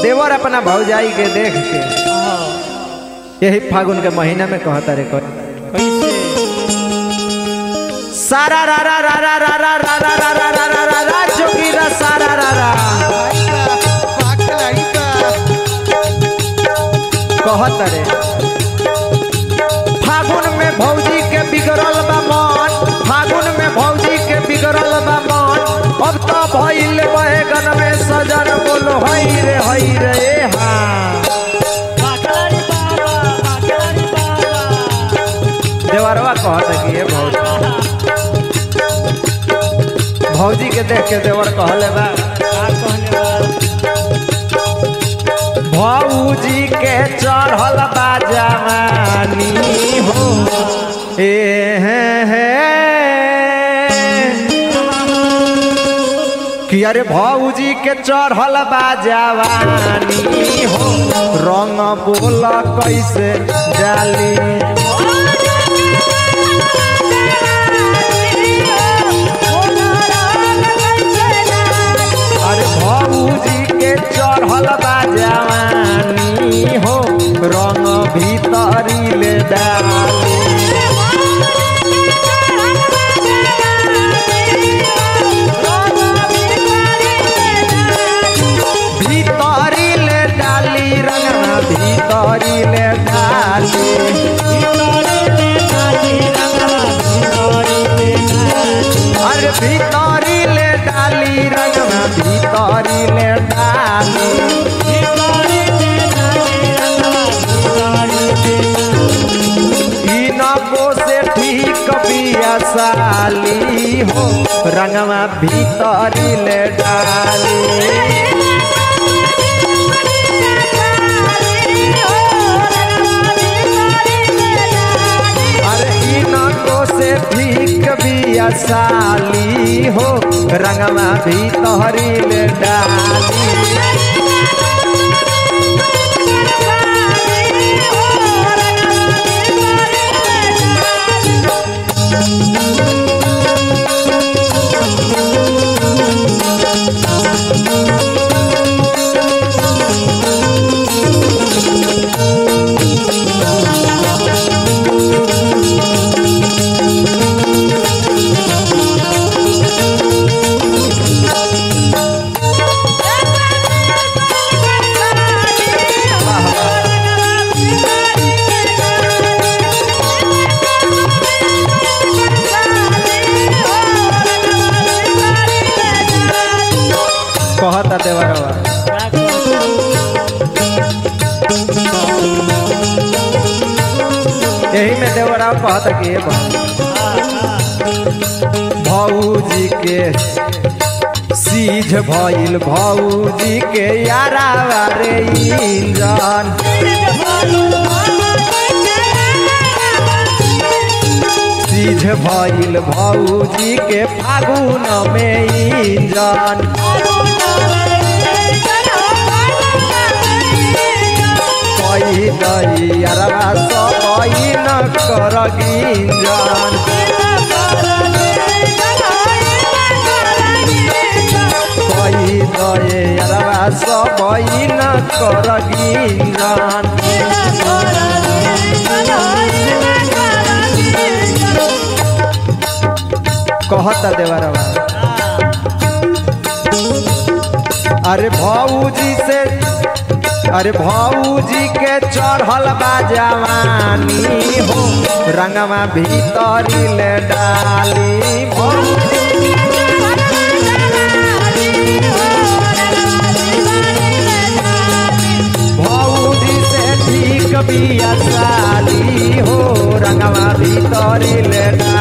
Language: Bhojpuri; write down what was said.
देवर अपना भौजाई के देख के यही फागुन के महीना में कहता रे कह कैसे सारा रा रा रा रा रा रा रा रा रा रा रा रा रा जोगी रा सारा रा रा कहत रे फागुन में भौजी के बिगड़ल बा मन फागुन में भौजी के बिगड़ल बा मन अब तो भइल बैगन में सजन बोलो हई रे हई रे ए हाँ बाकलारी बाबा बाकलारी बाबा देवरवा कहत कि ये भौजी भौजी के देख के देवर कहले बा का कहले बा भौजी के चढ़ल बा जवानी हो ए हे हे कि अरे भौजी के चढ़ल बा जवानी हो रंग बोल कैसे डाली अरे भौजी के चढ़ल बा जवानी हो रंग भीतरी ले डाली भीतरी ले डाली रंगना भीतरी ले डाली अरे भीतरी ले डाली रंगना भीतरी ले डाली इनको से ठीक बिया साली हो रंगवा भीतरी ले डाली अरे इनको से ठीक बिया साली हो रंगवा भीतरी ले डाली कहता देवरवा यही में देवरा कहता कि ये भौजी के सीझ भइल भौजी के यारा रे इंजन सीझ भइल भौजी के फागुन में इंजन कही दई यारा सब न कर गिंजन कही दए यारा सब न कर गिंजन कहता देवरवा अरे भौजी से अरे भौजी के चढ़ल बा जवानी हो रंगवा भीतरी ले डाली भौजी भौजी से ठीक बिया साली हो रंगवा भीतरी ले डाली